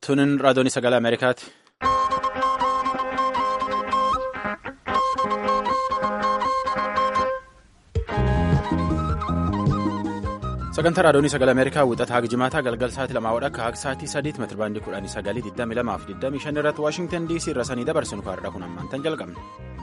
Tunin raadiyoon sagalee Ameerikaati. sagantaa raadiyoon sagalee ameerikaa wixata haga jimaataa galgal sa'aatii lamaa wadha akka haga sa'aatii sadiitti meetira baandii kudhanii sagalii digdami lamaaf digdamii shan irratti waashingtan diisii irra sanii dabarsinu kaarraa kun ammaan tan jalqabne.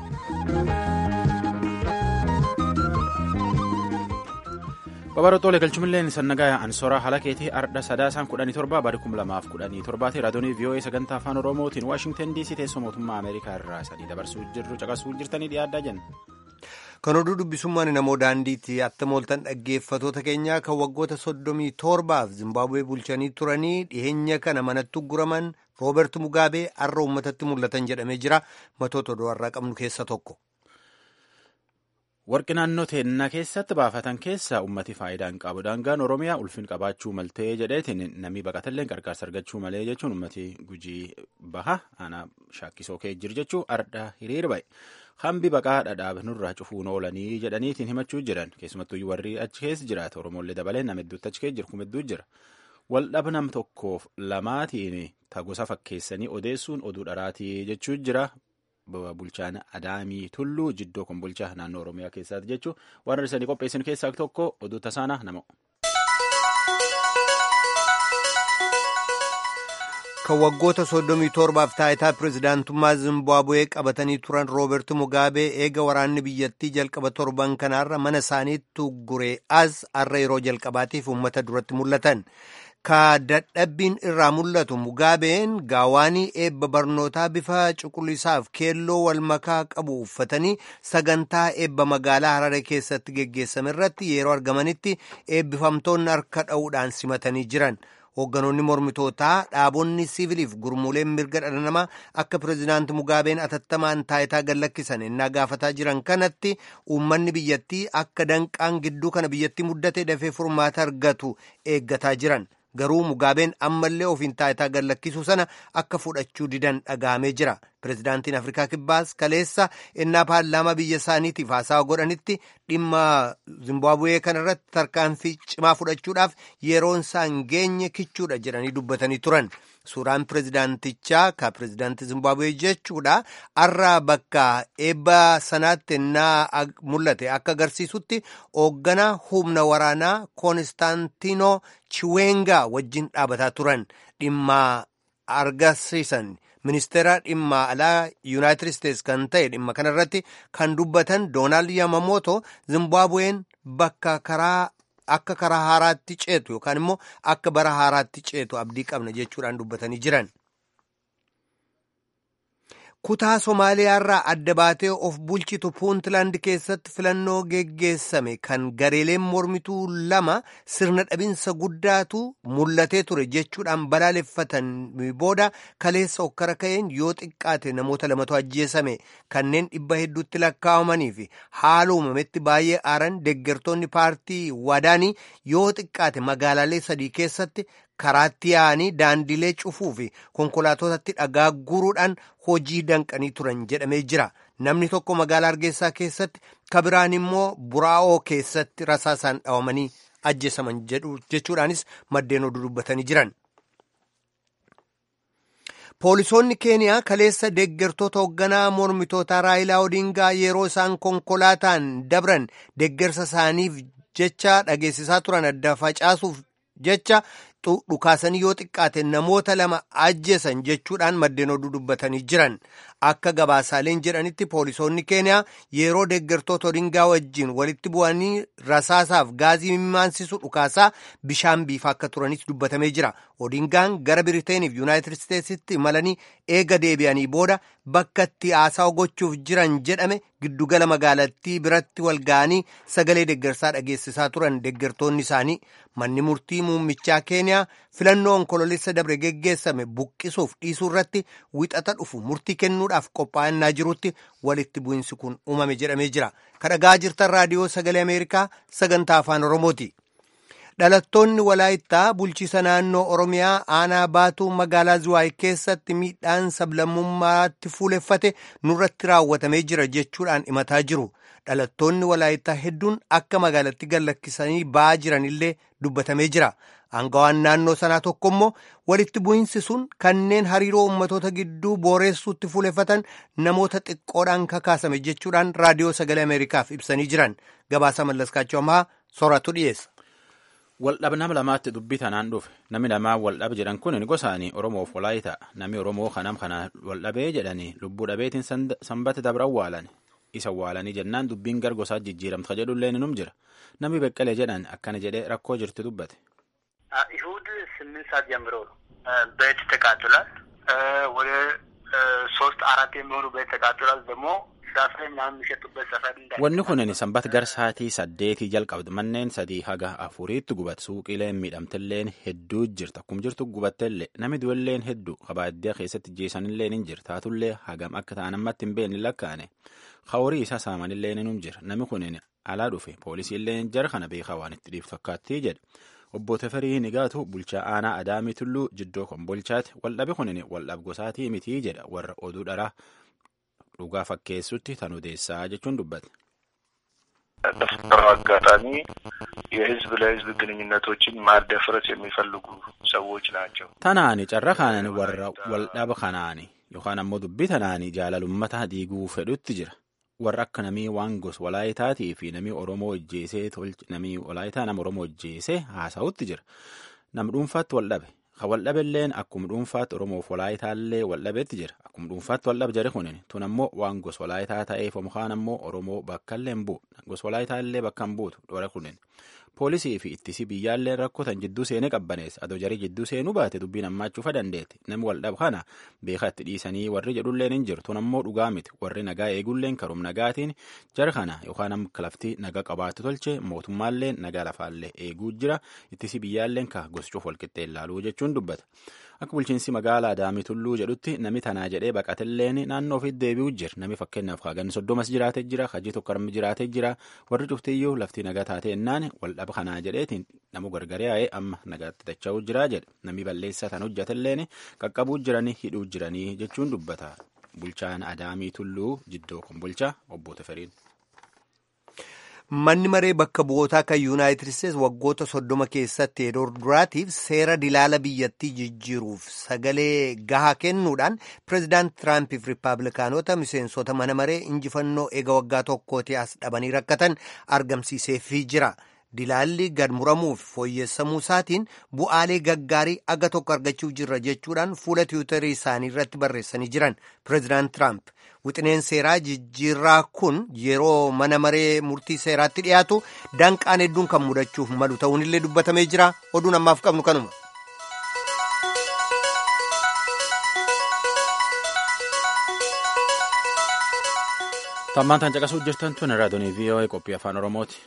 babarootoolee galchumilleen sannagaa ansoraa haala keetii ardha sadaasaan kudhanii torba bari kum lamaaf kudhanii torbaati raadiyoonii vii'oo'ee sagantaa afaan oromootiin waashingtan diisii teessoo mootummaa ameerikaa irraa sanii dabarsuu jirru caqasuu jirtanii dhiyaaddaa jenna. kan oduu dubbisummaan namoo daandiitti atta mooltan dhaggeeffatoota keenyaa kan waggoota soddomii torbaaf zimbaabuwee bulchanii turanii dhiheenya kana manatti guraman rooberti mugaabee har'a uummatatti mul'atan jedhamee jira matoota oduu har'aa qabnu keessa tokko. warqi naannoo teennaa keessatti baafatan keessa ummati faayidaa hin qabu daangaan oromiyaa ulfin qabaachuu maltee jedheetiin namni baqatallee gargaarsa argachuu malee jechuun ummati gujii baha aanaa shaakkisoo kee jiru jechuun ardha hiriir ba'e. hambi baqaa dhadhaab nurraa cufuun oolanii jedhaniitiin himachuu jiran keessumattuu warri achi keessa jiraata oromollee dabalee nama hedduutti achi keessa jiru kuma hedduu jira waldhaba nam tokkoof lamaatiin tagosa fakkeessanii odeessuun oduu dharaatii jechuu jira bulchaan adaamii tulluu jiddoo kun bulchaa naannoo oromiyaa keessaati jechuun waan hir'isanii qopheessan keessaa tokko oduu tasaanaa nama. kan waggoota soddomii torbaaf taayitaa pirezidaantummaa zimbaabuwee qabatanii turan rooberti mugaabee eega waraanni biyyattii jalqaba torban kanaarra mana isaaniitti guree as har'a yeroo jalqabaatiif uummata duratti mul'atan ka dadhabbiin irraa mul'atu mugaabeen gaawaanii eebba barnootaa bifa cuquliisaaf keelloo wal makaa qabu uffatanii sagantaa eebba magaalaa harare keessatti geggeessame irratti yeroo argamanitti eebbifamtoonni harka dha'uudhaan simatanii jiran. hoogganoonni mormitootaa dhaabonni siiviliif gurmuuleen mirga dhala namaa akka pirezidaanti mugaabeen atattamaan taayitaa gallakkisan ennaa gaafataa jiran kanatti uummanni biyyattii akka danqaan gidduu kana biyyattii muddatee dafee furmaata argatu eeggataa jiran garuu mugaabeen ammallee ofiin taayitaa gallakkisuu sana akka fudhachuu didan dhagahamee jira pirezidaantiin afrikaa kibbaas kaleessa ennaa paarlaamaa biyya isaaniitiif haasawa godhanitti dhimma zimbaabuwee kanarratti tarkaanfii cimaa fudhachuudhaaf yeroon isaan geenye kichuudha jedhanii dubbatanii turan suuraan pirezidaantichaa ka pirezidaantii zimbaabuwee jechuudha har'a bakka eebba sanaatti ennaa mul'ate akka agarsiisutti hoogganaa humna waraanaa koonistaantiinoo chiwengaa wajjin dhaabataa turan dhimma argisiisan ministeera dhimma alaa yuunaayitid isteets kan ta'e dhimma kanarratti kan dubbatan doonaald yamamoto zimbaabuween bakka karaa akka karaa haaraatti ceetu yookaan immoo akka bara haaraatti ceetu abdii qabna jechuudhaan dubbatanii jiran. kutaa somaaliyaarraa adda baatee of bulchitu puuntland keessatti filannoo geggeessame kan gareeleen mormituu lama sirna dhabinsa guddaatu mul'atee ture jechuudhaan balaaleffatan booda kaleessa okkara ka'een yoo xiqqaate namoota lamatu ajjeesame kanneen dhibba hedduutti lakkaa'amanii fi haala uumametti baay'ee aaran deeggartoonni paartii wadaanii yoo xiqqaate magaalaalee sadii keessatti karaatti yaa'anii daandilee cufuu fi konkolaatotatti dhagaa guuruudhaan hojii danqanii turan jedhamee jira namni tokko magaalaa hargeysaa keessatti kabiraan immoo buraa'oo keessatti rasaasaan dhawamanii ajjeesaman jechuudhaanis maddeen oduu dubbatanii jiran. poolisoonni keeniyaa kaleessa deeggartoota hoogganaa mormitootaa raayilaa odingaa yeroo isaan konkolaataan dabran deeggarsa isaaniif jecha dhageessisaa turan adda facaasuuf jecha dhukaasanii yoo xiqqaate namoota lama ajjeesan jechuudhaan maddeen oduu dubbatanii jiran akka gabaasaaleen jedhanitti poolisoonni keeniyaa yeroo deeggartoota odingaa wajjiin walitti bu'anii rasaasaaf gaazii mimmaansisu dhukaasaa bishaan biifaa akka turanis dubbatamee jira odingaan gara biriteeniif yuunaayitid isteetsitti imalanii eega deebi'anii booda bakka itti haasawa gochuuf jiran jedhame giddugala magaalattii biratti wal ga'anii sagalee deeggarsaa dhageessisaa turan deeggartoonni isaanii manni murtii muummichaa keeniyaa filannoo onkololeessa dabre geggeessame buqqisuuf dhiisuu irratti wixata dhufu murtii kennuudhaaf qophaa'annaa jirutti walitti bu'insi kun uumame jedhamee jira kadhagaa jirtan raadiyoo sagalee ameerikaa sagantaa afaan oromooti. dhalattoonni walaayittaa bulchiisa naannoo oromiyaa aanaa baatuu magaalaa zuwaay keessatti miidhaan sablammummaatti fuuleffate nurratti raawwatamee jira jechuudhaan himataa jiru dhalattoonni walaayittaa hedduun akka magaalatti gallakkisanii ba'aa jiranillee dubbatamee jira Aangawaan naannoo sanaa tokko immoo walitti bu'iinsi sun kanneen hariiroo ummatoota gidduu booreessuutti fuuleffatan namoota xiqqoodhaan kakaasame jechuudhaan raadiyoo sagalee Ameerikaaf ibsanii jiran. Gabaasa mallaskaachuu ammaa sooratu dhiyeessa. Waldhaba nama lamaatti dubbii tanaan dhufe namni lamaan waldhaba jedhan kun gosaanii Oromoof Walaayitaa namni Oromoo kanam kana waldhabee jedhanii lubbuu dhabeetiin sanbata dabra awwaalan isa awwaalanii jennaan dubbiin gar gosaa jijjiiramta jedhullee ninum jira namni beqqalee jedhan akkana jedhee rakkoo jirti dubbate. ይሁድ ስምንት ሰዓት ጀምሮ ነው ቤት ተቃጥሏል። ወደ ሶስት አራት የሚሆኑ ቤት ተቃጥሏል ደግሞ Wanni kunin sanbata gar sa'aatii saddeetii jalqabde manneen sadii haga afuriitti gubat suuqiileen miidhamtilleen hedduu jirta akkum jirtu gubattellee namni du'elleen hedduu kabaaddiyaa keessatti jeesanillee ni jira taatullee hagam akka ta'an ammatti hin beekne lakkaane horii isaa saamanillee ni jira namni kunin alaa dhufe poolisiillee jara kana beekaa waan itti dhiiftu fakkaattii jedhe obbo Teferii Nigaatu bulchaa aanaa Adaamii Tulluu jiddoo konbolchaati waldhabe kunin waldhab gosaatii mitii jedha warra oduu dharaa dhugaa fakkeessutti tan odeessaa jechuun dubbate. በፈጠረው አጋጣሚ የህዝብ ለህዝብ ግንኙነቶችን ማደፍረስ የሚፈልጉ ሰዎች ናቸው። Tanaani carra kanan warra waldhaba kanaani yookaan ammoo dubbii tanaani jaalalummataa diiguu fedhutti jira. Warra akka namii waan gos walaayitaatii fi namii Oromoo hojjeesee namii walaayitaa nama Oromoo hojjeesee haasa'utti jira. Nam dhuunfaatti waldhabe. Kan waldhabelleen akkuma dhuunfaatti Oromoof walaayitaallee waldhabeetti jira. Akkuma dhuunfaatti waldhabe jira kunin tun ammoo waan gos walaayitaa ta'eef mukaan ammoo Oromoo bakka illee hin bu'u. Gos walaayitaallee bakka hin buutu dhora kunin. Poolisii fi ittisi biyyaallee rakkotan jidduu seenee qabbaneessa. Adoo jarii jidduu seenuu baate dubbiin hammaachuufa dandeetti. Namni waldhaba kana beekaa itti dhiisanii warri jedhulleen hin jiru. Tun ammoo dhugaa miti. Warri nagaa eegulleen karum nagaatiin jara kana yookaan amma laftii nagaa qabaatu tolche mootummaallee nagaa lafaallee eeguu jira. Ittisi biyyaalleen ka gosuuf walqixxee ilaaluu jechuun dubbata. Akka bulchiinsi magaalaa Adaamii Tulluu jedhutti nami tanaa jedhee baqatelleen naannoo ofiitti deebi'uu jira. Nami fakkeenyaaf haagan soddomas jiraatee jira. Hajii tokko armi jiraatee jira. Warri cuftiyyuu laftii nagaa taatee ennaan waldhaba kanaa jedheetiin namu gargaree yaa'ee amma nagaatti dacha'uu jira jedha. Nami balleessaa tan hojjetelleen qaqqabuu jiranii hidhuu jiranii jechuun dubbata. Bulchaan Adaamii Tulluu jiddoo konbolchaa obbo Teferiin. Manni maree bakka bu'ootaa kan Yuunaayitid Isteetsi waggoota soddoma keessatti yeroo duraatiif seera dilaala biyyattii jijjiiruuf sagalee gahaa kennuudhaan pireezidaant Tiraampiif Rippaabilikaanota miseensota mana maree injifannoo eega waggaa tokkooti as dhabanii rakkatan argamsiiseefii jira. Dilaalli gad muramuuf fooyyessamuu isaatiin bu'aalee gaggaarii aga tokko argachuu jirra jechuudhaan fuula tiwutarii isaanii irratti barreessanii jiran pireezidaant Tiraamp. Wixineen seeraa jijjiirraa kun yeroo mana maree murtii seeraatti dhiyaatu danqaan hedduun kan mudachuuf malu ta'uunillee dubbatamee jira. Oduun ammaaf qabnu kanuma. Tammaan tan caqasuu jirtan tun raadiyoonii VOA qophii afaan Oromooti.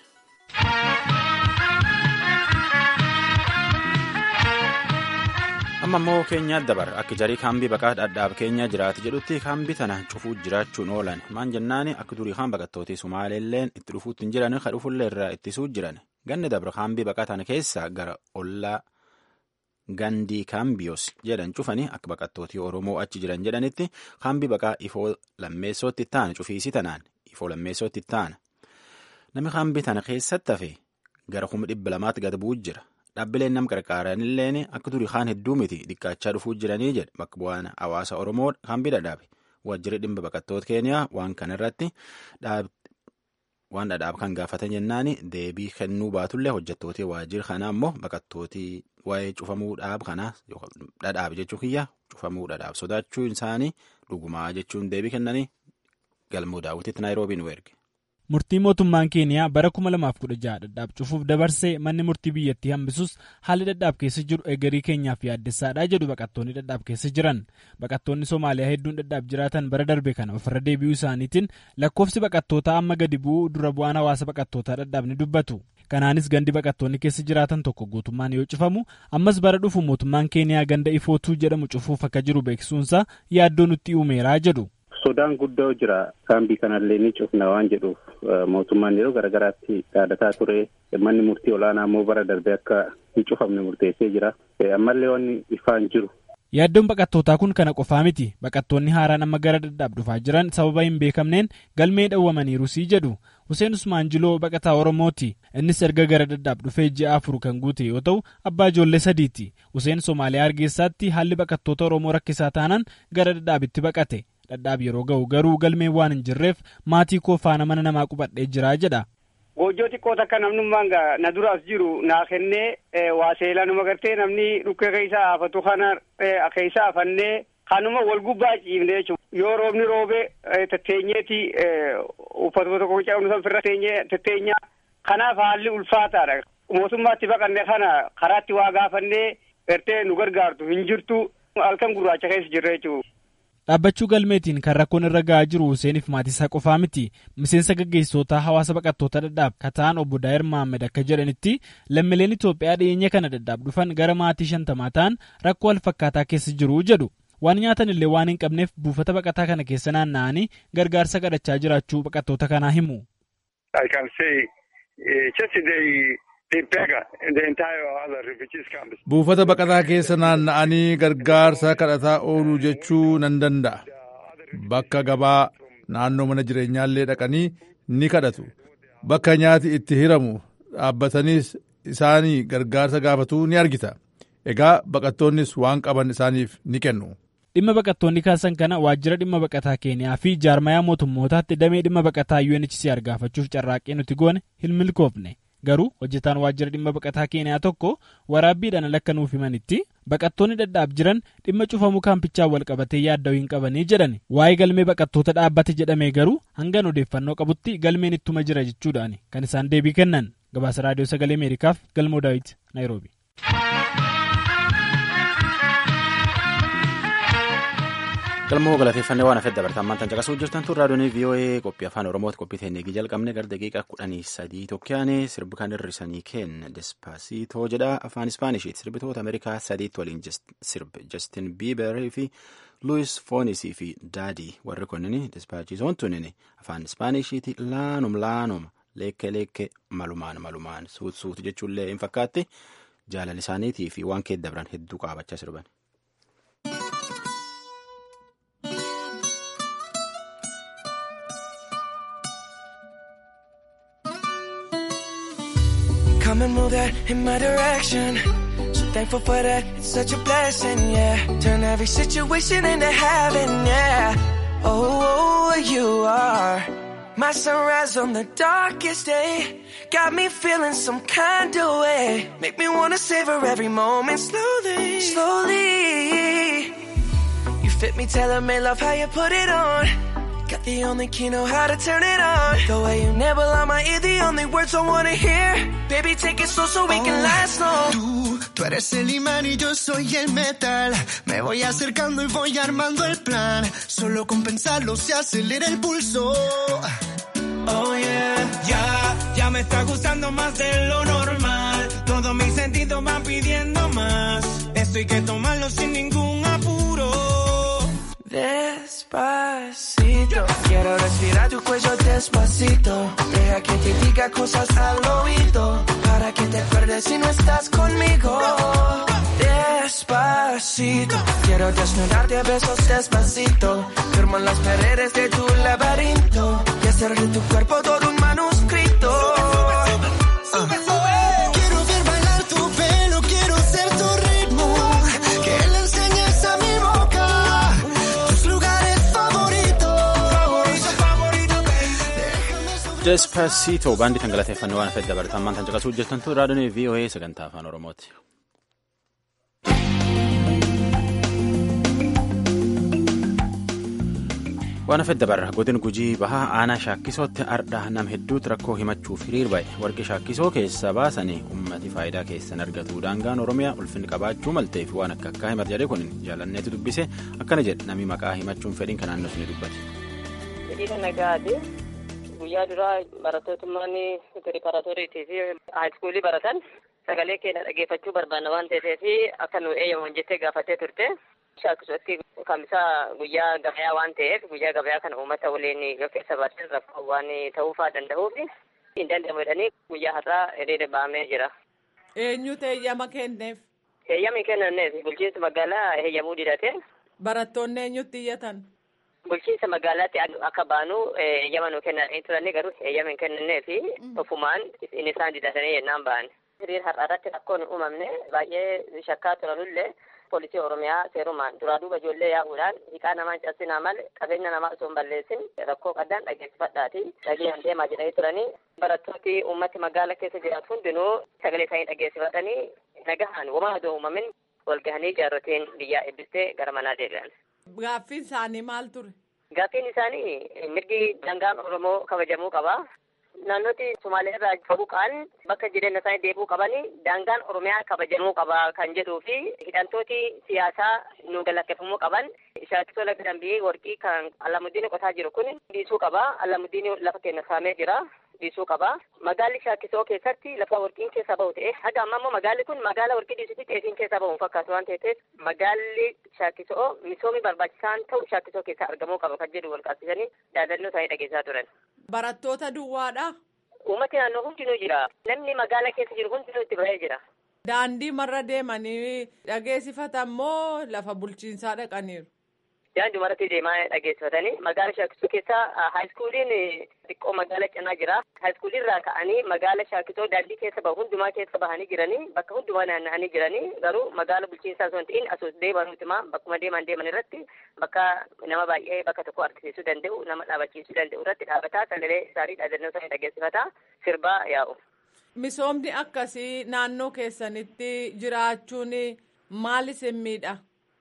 amma immoo keenyaa dabar akka jarii kaambii baqaa dhadhaab keenya jiraate jedhutti kaambii tana cufuu jiraachuun oolan maan jennaani akka durii kaan baqattootii sumaaleelleen itti dhufuutti hin jiran ka dhufullee irraa ittisuu jiran ganni dabra kaambii baqaa tana keessa gara ollaa gandii kaambiyos jedhan cufanii akka baqattootii oromoo achi jiran jedhanitti kaambii baqaa ifoo lammeessootti taana cufiisii tanaan ifoo lammeessootti taana namni kaambii tana keessatti hafe gara kuma dhibba lamaatti gad bu'u jira. Dhaabbileen nam qarqaaranilleen akka durii kaan hedduu miti dhiqqaachaa dhufuu jiranii jedhe bakka bu'aan hawaasa Oromoo kaambii dhadhaabe waajjirri dhimma baqattoota keeniyaa waan kanarratti waan dhadhaab kan gaafatan jennaani deebii kennuu baatullee hojjettootii waajjira kanaa immoo baqattootii waa'ee cufamuu dhaab kanaa dhadhaab jechuu kiyya cufamuu dhadhaab sodaachuu isaanii dhugumaa jechuun deebii kennanii galmoo daawwititti naayiroobiin erge. Murtii mootummaan keeniyaa bara 2016 dhadhaab cufuuf dabarsee manni murtii biyyattii hambisus haalli dhadhaab keessa jiru eegarii keenyaaf yaaddessaadha jedhu baqattoonni dhadhaab keessa jiran. Baqattoonni Somaaliyaa hedduun dhadhaab jiraatan bara darbe kana ofirra deebi'uu isaaniitiin lakkoofsi baqattootaa amma gadi bu'uu dura bu'aan hawaasa baqattootaa dhadhaab ni dubbatu. Kanaanis gandi baqattoonni keessa jiraatan tokko guutummaan yoo cufamu ammas bara dhufu mootummaan keeniyaa ganda ifootuu jedhamu cufuuf akka jiru beeksisuunsaa yaaddoo nutti uumeeraa jedhu. Sodaan guddaa jira kaambii kanallee ni cufna waan jedhuuf mootummaan yeroo garaagaraatti yaadataa ture manni murtii olaanaa immoo bara darbe akka hin cufamne murteessee jira ammallee wanni ifaan jiru Yaaddoon baqattootaa kun kana qofaa miti. Baqattoonni haaraan amma gara dadhaab dhufaa jiran sababa hin beekamneen galmee dhawwamaniirusii jedhu. Hussein Usmaan Jiloo baqataa Oromooti. Innis erga gara dadhaab dhufee ji'a afur kan guute yoo ta'u, abbaa ijoollee sadiiti. Hussein Somaaliyaa Hargeysaatti haalli baqattoota Oromoo rakkisaa taanaan gara dadhaabitti baqate. Dadhaab yeroo ga'u garuu galmeen waan hin jirreef maatii koo faana mana namaa qubadhee jira jedha. Goojjoo xiqqoo takka namnummaan na dura as jiru naa kennee waa seelaa numa gartee namni dhukkee keessa afatu kana keessa afannee kanuma wal gubbaa ciifne jechuudha. Yoo roobni roobee tetteenyeeti uffata tokko cabnu san firra tetteenyaa kanaaf haalli ulfaataadha. Mootummaatti baqanne kana karaatti waa gaafannee gartee nu gargaartu hin jirtu halkan gurraacha keessa jirra jechuudha. Dhaabbachuu galmeetiin kan rakkoon irra ga'aa jiru Huseeniif maatiisaa qofaa miti. Miseensa gaggeessitoota hawaasa baqattoota dadhaab kataan obbo Daa'ir Mahammed akka jedhanitti lammiileen Itoophiyaa dhiyeenya kana dadhaab dhufan gara maatii shantamaa ta'an rakkoo wal fakkaataa keessa jiru jedhu. Waan nyaatan illee waan hin qabneef buufata baqataa kana keessa naanna'anii gargaarsa kadhachaa jiraachuu baqattoota kanaa himu. Buufata baqataa keessa naanna'anii gargaarsa kadhataa ooluu jechuu nan danda'a. Bakka gabaa naannoo mana jireenyaallee dhaqanii ni kadhatu. Bakka nyaati itti hiramu dhaabbataniis isaanii gargaarsa gaafatuu ni argita. Egaa baqattoonnis waan qaban isaaniif ni kennu. Dhimma baqattoonni kaasan kana waajjira dhimma baqataa Keeniyaa fi jaarmayaa mootummootaatti damee dhimma baqataa UNHCR gaafachuuf carraaqqee nuti goone hin milkoofne. Garuu hojjetaan waajjira dhimma baqataa Keeniyaa tokko waraabbiidhaan ala akka nuuf himanitti baqattoonni dadhaab jiran dhimma cufamuu kaampichaan wal qabatee yaadda'uu hin qabanii jedhan waa'ee galmee baqattoota dhaabbate jedhamee garuu hangan odeeffannoo qabutti galmeen ittuma jira jechuudhaan kan isaan deebii kennan gabaasa raadiyoo sagalee ameerikaaf galmoo daawit naayiroobi. galmoo galateeffannee waan hafeef dabartaan maantaan caqasuu jirtan tun raadiyoonii vii'oo'ee qophii afaan oromooti qophii teenyeegii jalqabne gara daqiiqaa kudhanii sadii tokkoyaane sirbi kan hirrisanii kenna despaasiitoo jedha afaan ispaanishiti sirbitoota ameerikaa sadiitti waliin sirbe jastin biiberii fi luwis foonisii fi daadii warri kunniin despaasiitoon tunin afaan ispaanishiti laanum laanuma leekke leekke malumaan malumaan suut suut jechuullee hin fakkaatti jaalala isaaniitii fi waan keessa dabran hedduu qaabachaa sirban. Come and move that in my direction. So thankful for that, it's such a blessing, yeah. Turn every situation into heaven, yeah. Oh, you are my sunrise on the darkest day. Got me feeling some kind of way. Make me wanna savor every moment slowly, slowly. You fit me, tailor made love how you put it on. Got the only key, know how to turn it on. The way you nibble on my ear, the only words I wanna hear. Baby, take it slow so we can last long. Tú, tú eres el imán y yo soy el metal. Me voy acercando y voy armando el plan. Solo con pensarlo se acelera el pulso. Oh yeah. Ya, ya me está gustando más de lo normal. Todos mis sentidos van pidiendo más. Esto hay que tomarlo sin ningún apuro. Despacito, quiero respirar tu cuello despacito. Deja que te diga cosas al oído. Para que te acuerdes si no estás conmigo. Despacito, quiero desnudarte a besos despacito. Firmo en las paredes de tu laberinto. Y hacer de tu cuerpo todo un manuscrito. Quiero ver bailar tu pelo, quiero ser tu ritmo. Que le enseñes a mi boca tus lugares favoritos. Favorito, favorito, baby. Despacito baandii kan galateeffannoo waan hafeef dabartaan maantaan caqasuu jirtan tun raadiyoonii vii'oo'ee sagantaa afaan oromooti. waan hafeef dabarra godin gujii bahaa aanaa shaakkisootti ardhaa nam hedduutu rakkoo himachuuf hiriir ba'e warqi shaakkisoo keessa baasanii ummati faayidaa keessan argatu daangaan oromiyaa ulfinni qabaachuu malteef waan akka akkaa himata jedhe kun jaalanneetu dubbise akkana jedhe namni maqaa himachuun fedhiin kan naannoo ni dubbate. Fedhiin nagaati. Guyyaa duraa barattootummaan piriparaatooriitii fi haayiskuulii baratan sagalee keenya dhageeffachuu barbaanna waan ta'eef akka nu eeyyaman jettee gaafattee turte. Shaakkisootti kamisaa guyyaa gabayaa waan ta'eef guyyaa gabayaa kana uummata waliin keessa baatan rakkoo waan ta'uufaa danda'uuf hin danda'amu jedhanii guyyaa har'aa hiriira ba'amee jira. Eenyutu eeyyama kenneef? Heeyyamni kennaneef bulchiinsa magaalaa heeyyamuu didate. Barattoonni eenyutti iyyatan? Bulchiinsa magaalaatti akka baanu heeyyama nu kennanii turanii garuu heeyyama hin kennannee fi ofumaan inni isaan didatanii yennaan ba'an. Hiriir har'a irratti rakkoon uumamne baay'ee shakkaa turanullee poolisii oromiyaa seerumaan duraa duuba ijoollee yaa'uudhaan hiikaa namaa hin cabsinaa malee qabeenya namaa osoo hin balleessin rakkoo qaddaan dhageessifadhaati dhageeyyan deemaa jedhanii turanii barattooti uummati magaala keessa jiraatu hundinuu sagalee isaanii dhageessifatanii nagahaan womaa adoo uumamin wal gahanii jaarroteen biyyaa eebbistee gara manaa deebi'an. Gaaffiin isaanii maal ture? Gaaffiin isaanii mirgi daangaan Oromoo kabajamuu qaba. Naannoti Sumaalee irraa faguqaan bakka jireenya isaanii deebi'uu qabanii daangaan Oromiyaa kabajamuu qaba kan jedhuu fi hidhantooti siyaasaa nu galakkifamuu qaban shaakisoo laga dambii warqii kan Alamuddin qotaa jiru kun dhiisuu qaba. Alamuddin lafa keenya saamee jira. dhiisuu qaba. Magaalli shaakisoo keessatti lafa warqiin keessa bahu ta'e haga amma immoo magaalli kun magaala warqii dhiisutti xeefiin keessa bahu fakkaatu waan ta'eef magaalli shaakisoo misoomii barbaachisaan ta'u shaakisoo keessa argamuu qaba kan jedhu wal qabsiisanii dhaadannoo isaanii dhageessaa turan. Barattoota duwwaadha. Uummati naannoo hundinuu jira. Namni magaala keessa jiru hundinuu itti bahee jira. Daandii marra deemanii dhageessifatan moo lafa bulchiinsaa dhaqaniiru? Daandii maratti deemaa dhageessifatanii magaala shaakisoo keessa haayiskuuliin xiqqoo magaala cinaa jira. Haayiskuulii irraa ka'anii magaala shaakisoo daandii keessa bahu hundumaa keessa bahanii jiranii bakka hundumaa naanna'anii jiranii garuu magaala bulchiinsaa osoo hin ta'in asoo deeman hundumaa bakkuma deeman deeman irratti bakka nama baay'ee bakka tokko argisiisuu danda'u nama dhaabachiisuu danda'u irratti dhaabataa sagalee isaanii dhaadannoo isaanii dhageessifataa sirbaa yaa'u. Misoomni akkasii naannoo keessanitti jiraachuun maal isin miidha?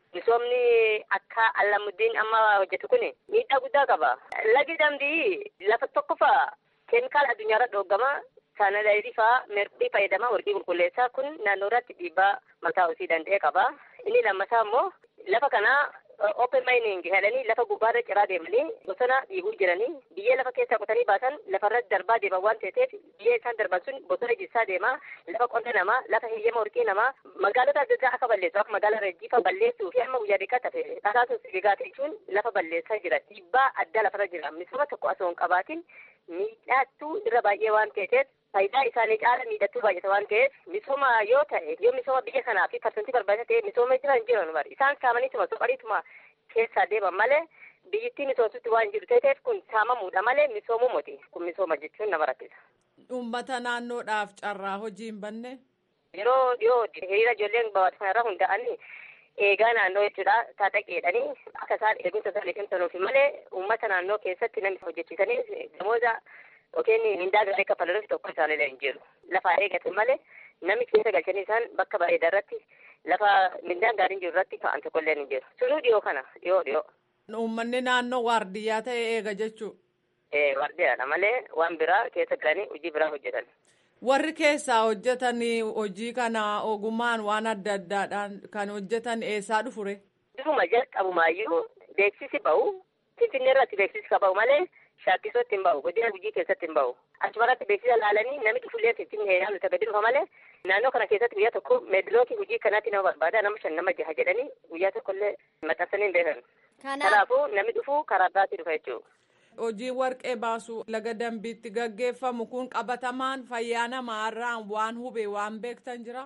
Misoomni akka Alamuddin amma hojjetu kun miidhaa guddaa qaba. Lagi dambii lafa tokkoffaa keemikaala addunyaa irra dhoogama. Saanalaayidii fa'aa merqii fayyadama warqii qulqulleessaa kun naannoo irratti dhiibbaa mataa ofii danda'e qaba. Inni lammataa immoo lafa kanaa open mining jedhanii lafa gubbaarra ciraa deemanii bosona dhiibuu jiranii biyyee lafa keessaa qotanii baasan lafarratti darbaa deeman waan ta'eef biyyee isaan darban sun bosona jissaa deemaa lafa qonna namaa lafa heeyyama warqii namaa magaalota adda addaa akka balleessu akka magaala Rejjiifaa balleessuu fi amma guyyaa dhiqaa tafe dhakaasuuf sigaa jechuun lafa balleessaa jira dhiibbaa addaa lafarra jira misooma tokko osoo hin qabaatin miidhaattuu irra baay'ee waan ta'eef faayidaa isaanii caala miidhattuu baay'ata waan ta'eef misooma yoo ta'e yoo misooma biyya kanaa fi parsantii barbaachisaa ta'e misooma jiran jiran bari isaan saamaniituma soqariituma keessaa deeman malee biyyittii misoomsutti waan jiru ta'eef kun saamamuudha malee misoomuu moti kun misooma jechuun nama rakkisa. Uummata naannoodhaaf carraa hojii hin banne. Yeroo dhiyoo hiriira ijoolleen baawwatu kanarra hunda'anii eegaa naannoo jechuudha taataqeedhanii akka isaan eegumsa isaanii cimsanuuf malee uummata naannoo keessatti namni hojjechiisanii namoota yookiin mindaa gaarii kaffalanuuf tokko isaaniillee hin jiru. Lafa eegatan malee namni keessa galchanii isaan bakka bareedaa irratti lafa mindaan gaariin jiru irratti ka'an tokkollee hin jiru. Sunuu dhiyoo kana dhiyoo dhiyoo. Uummanni naannoo waardiyyaa ta'e eega jechuu. Ee waardiyyaadha malee waan biraa keessa galanii hojii biraa hojjetan. Warri keessaa hojjetan hojii kana ogummaan waan adda addaadhaan kan hojjetan eessaa dhufure? Dhufuma jalqabumaayyuu beeksisi bahu Finfinnee irratti beeksisi ka bahu malee shaakkisootti hin bahu godina hojii keessatti hin bahu. Achumarratti beeksisa laalanii namni dhufullee Finfinnee yaalu isa gadi dhufa malee naannoo kana keessatti guyyaa tokko meedilookii hojii kanaatti nama barbaada nama shan nama jaha jedhanii guyyaa tokkollee maxxansanii hin beekan. Kanaafuu namni dhufu karaa biraatti dhufa jechuudha. Hojii warqee baasuu laga dambiitti gaggeeffamu kun qabatamaan fayyaa namaarraan waan hube waan beektan jira?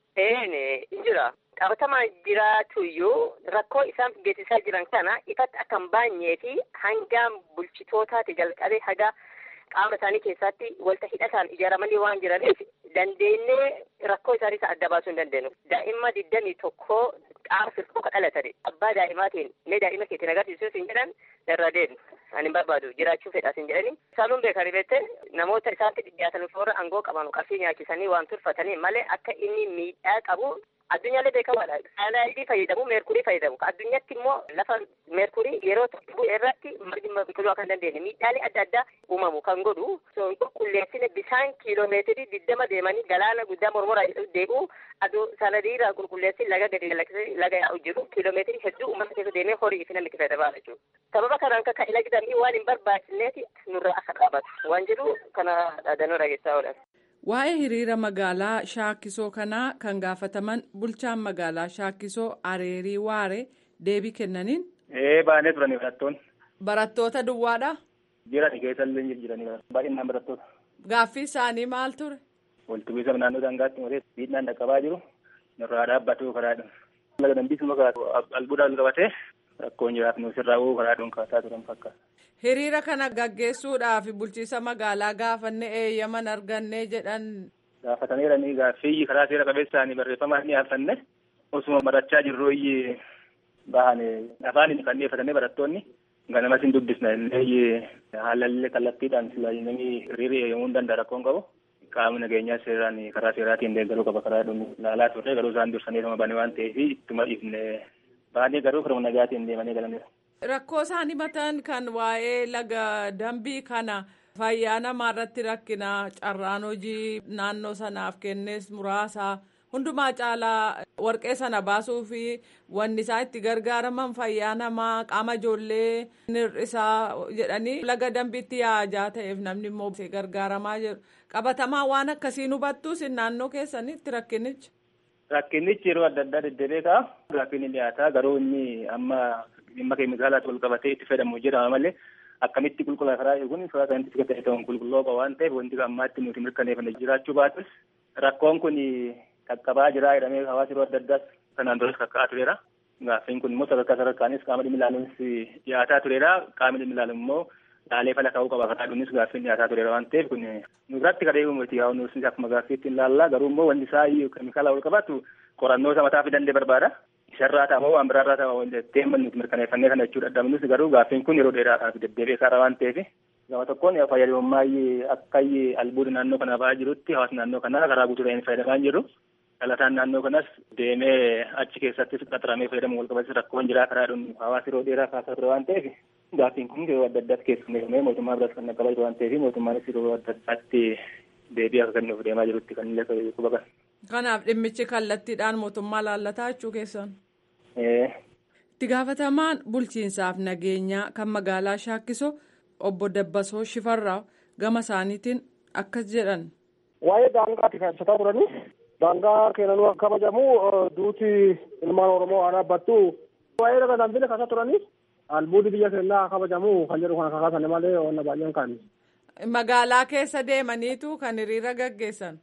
Ee jira. Qabatamaan jiraatuyyuu rakkoo isaan geessisaa jiran kana ifatti akka hin baanyee fi hangaan bulchitootaati jalqabee haga qaama isaanii keessatti walta hidhataan ijaaramanii waan jiraniif dandeenyee rakkoo isaanii isa adda baasuu hin dandeenyu. Daa'imma digdamii tokkoo qaama firqoo dhalatani. Abbaa daa'imaatiin mee daa'ima keetiin agarsiisuu hin jedhan irra deemu. Ani hin barbaadu jiraachuu fedhaas hin jedhani. Isaanuun beekanii beekte namoota isaatti dhiyaatan warra aangoo qaban qarshii nyaachisanii waan turfatanii malee akka inni miidhaa qabu addunyaallee beekamaadha. Saayinaayidii fayyadamu meerkurii fayyadamu. Addunyaatti immoo lafa meerkurii yeroo tokko irratti margi biqiluu akka hin dandeenye miidhaalee adda addaa uumamu kan godhu qulqulleessine bishaan kiiloomeetirii digdama deemanii galaana guddaa mormoraa deebi'u aduu sanadiirraa qulqulleessi laga gadi lakkisee laga yaa'u jiru kiiloomeetirii hedduu uummata keessa deemee horii fi namni fayyadamaa jechuudha. Sababa kanaan akka ilagi dambii waan hin barbaachisneeti nurra akka dhaabatu waan jedhu kana dhaadannoo dhageessaa oolan. Waa'ee hiriira magaalaa Shaakisoo kanaa kan gaafataman bulchaan magaalaa Shaakisoo Areerii Waaree deebii kennaniin. Ee baanee turanii barattoonni. Barattoota duwwaadha. Jiran keessallee jiranii baay'inaan barattoota. Gaaffii isaanii maal ture? Walitti bu'iinsa naannoo daangaatti malee miidhaan dhaqqabaa jiru. nurraa dhaabbatu karaadha. Laga dambiisuma albuudhaan qabatee rakkoon jiraatnu sirraa uuu karaadhuun kaasaa turan fakkaata. Hiriira kana gaggeessuudhaaf bulchiisa magaalaa gaafanne eeyyaman arganne jedhan. Gaafataniiranii gaaffii karaa seera qabeessaanii barreeffamaan dhiyaafanne osuma barachaa jirru iyyi bahan afaaniin kan dhiyeeffatanii barattoonni ganamas hin dubbisna illee haalallee kallattiidhaan namni hiriira eeyyamuu hin danda'a rakkoon qabu. qaamni nageenyaa seeraan karaa seeraatiin deeggaruu qaba karaa dhumu ilaalaa turre garuu isaan dursanii sama bane waan ta'eef ittuma dhiifne baanee garuu firma nagaatiin deemanii galaniiru. Rakkoo isaan himatan kan waa'ee laga dambii kana fayyaa namaa irratti rakkina carraan hojii naannoo sanaaf kennes muraasa hundumaa caalaa warqee sana baasuu fi wanni isaan itti gargaaraman fayyaa namaa qaama ijoollee hir'isaa jedhanii laga dambiitti yaa'aa ta'eef namni immoo gargaaramaa jiru. qabatamaa waan akkasiin hubattus naannoo keessanitti rakkinichi. Rakkinichi yeroo adda addaa deddeebi'ee ka'a. Gaaffiin dhiyaataa garuu inni amma dhimma keemikaalaatti wal qabatee itti fayyadamu jedhama malee akkamitti qulqullaa karaa eeguun suuraa kanatti siga ta'e ta'uun qulqulloo qaba waan ta'eef wanti ammaatti nuti mirkaneeffanne jiraachuu baatus rakkoon kun qaqqabaa jira jedhamee hawaasa yeroo adda addaas kanaan duras kakka'aa tureera. Gaaffiin kun immoo sadarkaa sadarkaanis qaama dhimmi ilaaluunis dhiyaataa tureera. Qaamni dhimmi ilaalu immoo laalee fala ta'uu qaba karaa dhunis gaaffiin dhiyaataa tureera waan ta'eef kun nurratti kadhee uumati yaa nus akkuma gaaffiitti hin laallaa garuu immoo wanti isaa keemikaala wal qabatu qorannoo isa mataa fi dandee barbaada. Isarraa ta'a moo waan biraarraa ta'a wanti deeman nuti mirkaneeffannee kana jechuudha dhabnus garuu gaaffiin kun yeroo dheeraadhaaf deddeebi'ee karaa waan ta'eef gama tokkoon fayyadamummaa akka albuuda naannoo kana ba'aa jirutti hawaasa naannoo kanaa karaa guutuu ta'een fayyadamaa jiru. Dhalataan naannoo kanas deemee achi keessattis qaxaramee fayyadamu wal qabatis rakkoon jiraa karaa dhuun hawaasa yeroo dheeraa kaasaa ture waan ta'eef gaaffiin kun yeroo adda addaatti keessummeeffamee mootummaa biras kan qaqqabaa jiru waan ta'eef mootummaanis yeroo adda addaatti deebii akka kennuuf deemaa jirutti kan illee quba qaba. Kanaaf dhimmichi kallattiidhaan mootummaa laallataa jechuu keessan. Itti gaafatamaan bulchiinsaaf nageenyaa kan magaalaa Shaakkiso obbo Dabbasoo Shifarraa gama isaaniitiin akkas jedhan. Waa'ee daangaatti kan ibsataa turanii daangaa keenanuu akka kabajamu duuti ilmaan Oromoo waan dhaabbattu waa'ee laga dambile kaasaa turanii albuudi biyya keenyaa kabajamu kan jedhu kana kakaasan malee wanna baay'een kan. Magaalaa keessa deemaniitu kan hiriira gaggeessan.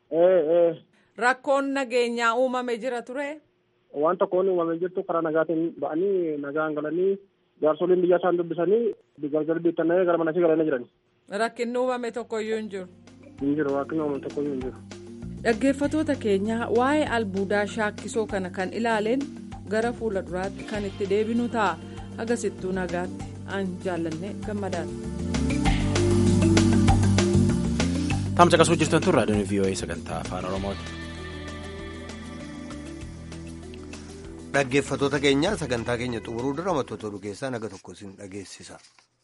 Rakkoon nageenyaa uumame jira ture. Waan tokkoon uumamee jirtu karaa nagaatiin ba'anii nagaan galanii jaarsoliin biyya isaan dubbisanii gargar biittannee gara manatti galanii jiran. Rakkinni uumame tokkoyyuu hin jiru. Hin jiru rakkinni uumame tokkoyyuu hin jiru. Dhaggeeffatoota keenya waa'ee albuudaa shaakkisoo kana kan ilaaleen gara fuula duraatti kan itti deebinu ta'a. Agasittuu nagaatti aan jaallanne gammadaan. Taamsa qasuu jirtan tun raadiyoon VOA sagantaa afaan Oromooti. Dhaggeeffatoota keenya sagantaa keenya xumuruu dura mattoota oduu keessaa naga tokko isin dhageessisa.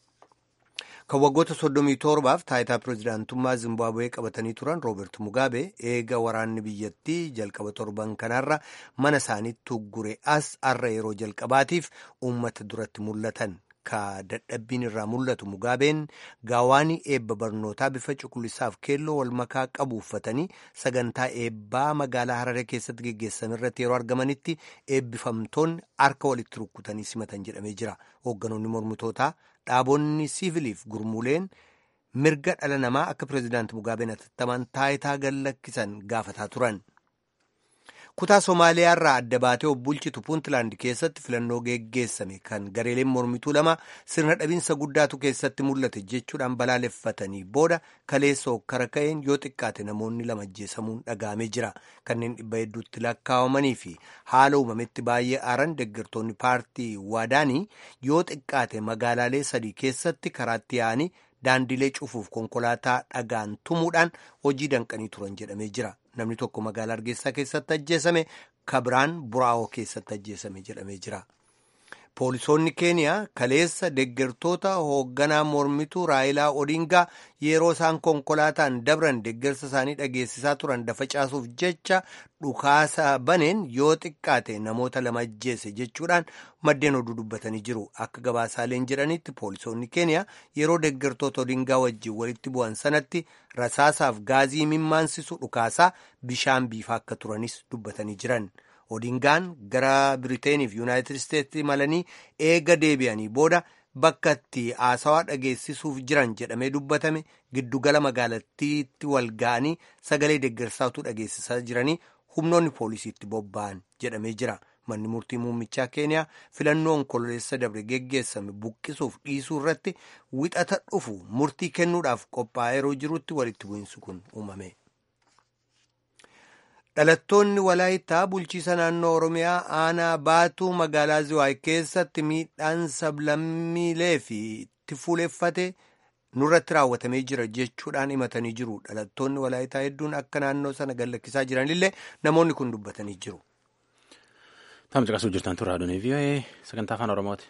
Kan waggoota soddomii torbaaf taayitaa pirezidaantummaa Zimbaabuwee qabatanii turan Rooberti Mugaabee eega waraanni biyyattii jalqaba torban kanarra mana isaaniitti uggure as har'a yeroo jalqabaatiif uummata duratti mul'atan. Ka dadhabbiin irraa mul'atu Mugaabeen gaawaanii eebba barnootaa bifa cuquliisaaf keelloo wal makaa qabu uffatanii sagantaa eebbaa magaalaa Hararee keessatti geggeessame irratti yeroo argamanitti eebbifamtoonni harka walitti rukkutanii simatan jedhamee jira. Hoogganoonni mormitootaa dhaabonni siiviliif gurmuuleen mirga dhala namaa akka pireezidaanti Mugaabeen atattaman taayitaa gallakkisan gaafataa turan. kutaa somaaliyaa irraa adda baatee obbulchitu puuntlaand keessatti filannoo geggeessame kan gareeleen mormituu lama sirna dhabinsa guddaatu keessatti mul'ate jechuudhaan balaaleffatanii booda kaleessa hokkara ka'een yoo xiqqaate namoonni lama ajjeesamuun dhagaamee jira kanneen dhibba hedduutti lakkaawamanii fi haala uumametti baay'ee aaran deeggartoonni paartii waadaanii yoo xiqqaate magaalaalee sadii keessatti karaatti yaa'anii daandilee cufuuf konkolaataa dhagaan tumuudhaan hojii danqanii turan jedhamee jira. namni tokko magaalaa Hargeysaa keessatti ajjeesame kabiraan buraa'oo keessatti ajjeesame jedhamee jira. Poolisoonni Keeniyaa kaleessa deeggartoota hoogganaa mormituu Raayilaa Odingaa yeroo isaan konkolaataan dabran deeggarsa isaanii dhageessisaa turan dafa caasuuf jecha dhukaasa baneen yoo xiqqaate namoota lama ajjeese jechuudhaan maddeen oduu dubbatanii jiru. Akka gabaasaaleen jedhanitti poolisoonni Keeniyaa yeroo deeggartoota Odingaa wajjin walitti bu'an sanatti rasaasaaf gaazii mimmaansisu dhukaasaa bishaan biifaa akka turanis dubbatanii jiran. Odingaan gara Biriteeniif Yuunaayitid Isteetsi imalanii eega deebi'anii booda bakka itti haasawaa dhageessisuuf jiran jedhamee dubbatame giddugala magaalattiitti wal ga'anii sagalee deeggarsaatu dhageessisaa jiranii humnoonni poolisiitti bobba'an jedhamee jira. manni murtii muummichaa keeniyaa filannoo onkololeessa dabre geggeessame buqqisuuf dhiisuu irratti wixata dhufu murtii kennuudhaaf qophaa'ee yeroo jirutti walitti bu'iinsi kun uumame. dhalattoonni walaayittaa bulchiisa naannoo oromiyaa aanaa baatuu magaalaa ziwaay keessatti miidhaan sablammiilee fi itti fuuleffate nurratti raawwatamee jira jechuudhaan himatanii jiru dhalattoonni walaayittaa hedduun akka naannoo sana gallakkisaa jiranillee namoonni kun dubbatanii jiru. Tamsa qasuu jirtan turraa doonii vii'oo'ee sagantaa afaan oromooti.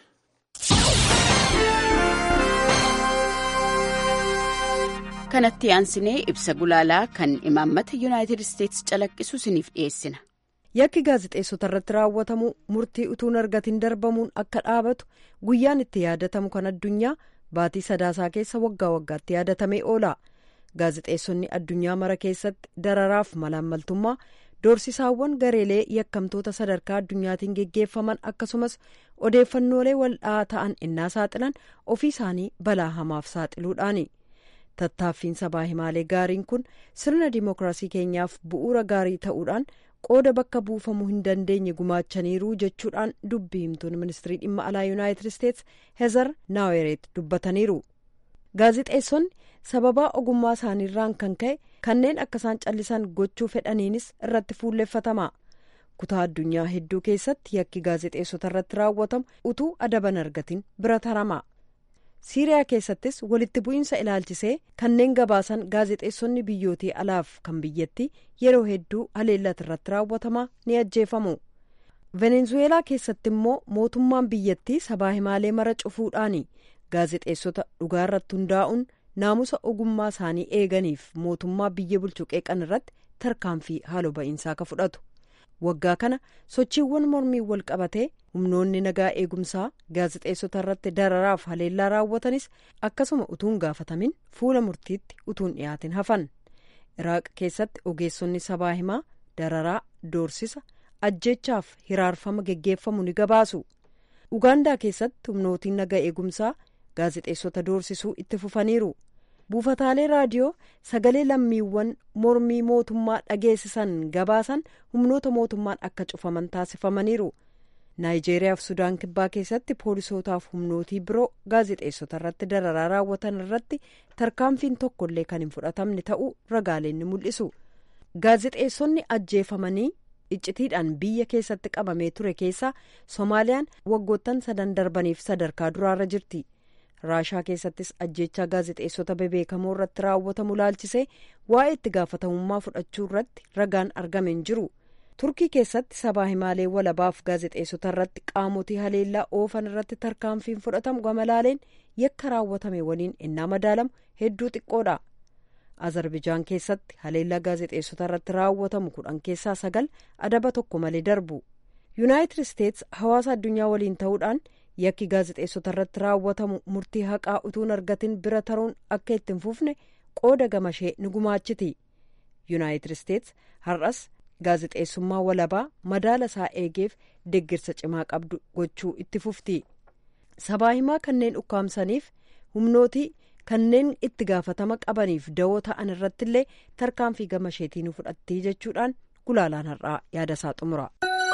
kanatti aansinee ibsa gulaalaa kan imaammata yuunaayitid isteetsi calaqqisu isiniif dhiyeessina. yakki gaazexeessota irratti raawwatamu murtii utuun argatiin darbamuun akka dhaabatu guyyaan itti yaadatamu kan addunyaa baatii sadaasaa keessa waggaa waggaatti yaadatamee oola gaazexeessonni addunyaa mara keessatti dararaaf malaammaltummaa doorsisaawwan gareelee yakkamtoota sadarkaa addunyaatiin geggeeffaman akkasumas odeeffannoolee wal'aa ta'an innaa saaxilan ofii isaanii balaa hamaaf saaxiluudhaani. tattaaffiin sabaa himaalee gaariin kun sirna dimookiraasii keenyaaf bu'uura gaarii ta'uudhaan qooda bakka buufamuu hin dandeenye gumaachaniiru jechuudhaan dubbii himtuun ministirii dhimma alaa yuunaayitid isteetsi heezar naawereet dubbataniiru gaazexeessonni sababaa ogummaa isaaniirraan kan ka'e kanneen akka isaan callisan gochuu fedhaniinis irratti fuulleffatama kutaa addunyaa hedduu keessatti yakki gaazexeessota irratti raawwatamu utuu adaban argatin bira tarama. siiriyaa keessattis walitti bu'iinsa ilaalchisee kanneen gabaasan gaazexeessonni biyyootii alaaf kan biyyatti yeroo hedduu haleellati irratti raawwatamaa ni ajjeefamu venezuweelaa keessatti immoo mootummaan biyyattii sabaa himaalee mara cufuudhaani gaazexeessota dhugaa irratti hundaa'uun naamusa ogummaa isaanii eeganiif mootummaa biyya bulchu qeeqan irratti tarkaanfii haaloo ba'iinsaa ka fudhatu waggaa kana sochiiwwan mormii wal qabatee humnoonni nagaa eegumsaa gaazexeessota irratti dararaaf haleellaa raawwatanis akkasuma utuun gaafatamin fuula murtiitti utuun dhiyaatin hafan iraaq keessatti ogeessonni sabaa himaa dararaa doorsisa ajjechaaf hiraarfama geggeeffamu ni gabaasu ugaandaa keessatti humnootiin nagaa eegumsaa gaazexeessota doorsisuu itti fufaniiru buufataalee raadiyoo sagalee lammiiwwan mormii mootummaa dhageessisan gabaasan humnoota mootummaan akka cufaman taasifamaniiru naayijeeriyaaf sudaan kibbaa keessatti poolisootaaf humnootii biroo gaazexeessota irratti dararaa raawwatan irratti tarkaanfiin tokkollee kan hin fudhatamne ta'uu ragaaleen ni mul'isu gaazexeessonni ajjeefamanii iccitiidhaan biyya keessatti qabamee ture keessaa soomaaliyaan waggoottan sadan darbaniif sadarkaa duraarra jirti raashaa keessattis ajjechaa gaazexeessota bebeekamoo irratti raawwatamu laalchisee waa'ee itti gaafatamummaa fudhachuu irratti ragaan argame hin jiru turkii keessatti sabaa himaalee walabaaf gaazexeessota irratti qaamotii haleellaa oofan irratti tarkaanfiin fudhatamu gamalaaleen yakka raawwatame waliin innaa madaalamu hedduu xiqqoodha azarbijaan keessatti haleellaa gaazexeessota irratti raawwatamu kudhan keessaa sagal adaba tokko malee darbu yuunaayitid isteets hawaasa addunyaa waliin ta'uudhaan yakki gaazexeessota irratti raawwatamu murtii haqaa utuun argatin bira taruun akka itti hin fufne qooda gamashee ni gumaachiti yuunaayitid isteets har'as gaazexeessummaa walabaa madaala isaa eegeef deggirsa cimaa qabdu gochuu itti fufti sabaa himaa kanneen ukkaamsaniif humnootii kanneen itti gaafatama qabaniif dawoo ta'an irrattillee tarkaanfii gamasheetii nu fudhattii jechuudhaan gulaalaan har'aa yaada isaa xumura.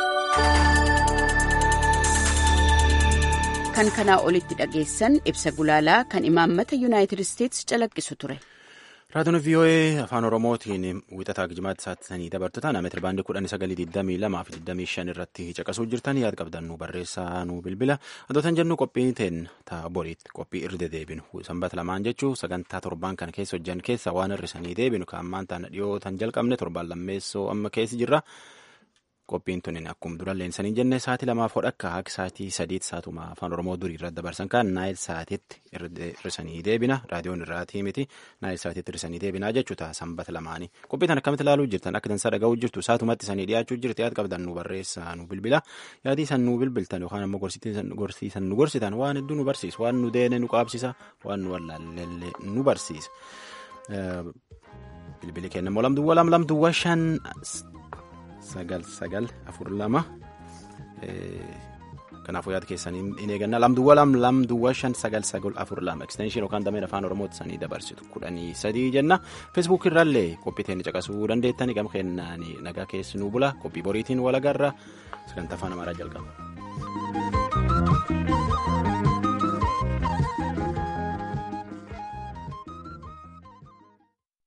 kan kanaa olitti dhageessan ibsa gulaalaa kan imaammata yuunaayitid isteetsi calaqqisu ture. raadiyoon vii'oo'ee afaan oromootiin wixataa gijimaatti saatisanii dabartu taana meetira baandii kudhan sagalii digdamii lamaa fi digdamii shan irratti caqasuu jirtan yaad qabdan nu barreessaa nu bilbila adootan jennu qophii teen ta'a boriitti qophii irra deebinu sanbata lamaan jechuu sagantaa torbaan kana keessa hojjan keessa waan hirrisanii deebinu kan ammaan taana dhiyootan jalqabne torbaan lammeessoo amma keessa jirra. qophiin tunin akkuma dura leensanii jenne sa'aatii lamaaf hodhakka akka sa'aatii sadiitti saatuma afaan oromoo durii irratti dabarsan kan naayil sa'aatiitti hirrisanii deebina raadiyoon irraatii miti naayil sa'aatiitti hirrisanii deebinaa jechuudha sanbata lamaanii qophii tan akkamitti ilaaluu jirtan akka dansaa dhaga'uu jirtu saatumatti isanii dhiyaachuu jirti yaad qabdan nu barreessaa nu bilbila yaadii san nu bilbiltan yookaan ammoo gorsiisan nu gorsitan waan hedduu nu barsiisa waan nu deene nu qaabsisa waan nu wallaallee nu barsiisa bilbili kenna moo lamduwwa lam lamduwwa shan sagal sagal afur lama kanaafuu yaada keessanii hin eeganna lamduwwa lam lamduwwa shan sagal sagal afur lama ekstenshin yookaan dameen afaan oromootti sanii dabarsitu kudhanii sadii jenna feesbuuk irraallee qophii teenya caqasuu dandeettani gama kennaan nagaa keessi nu bula qophii boriitiin walagarra sagantaa afaan amaaraa jalqaba.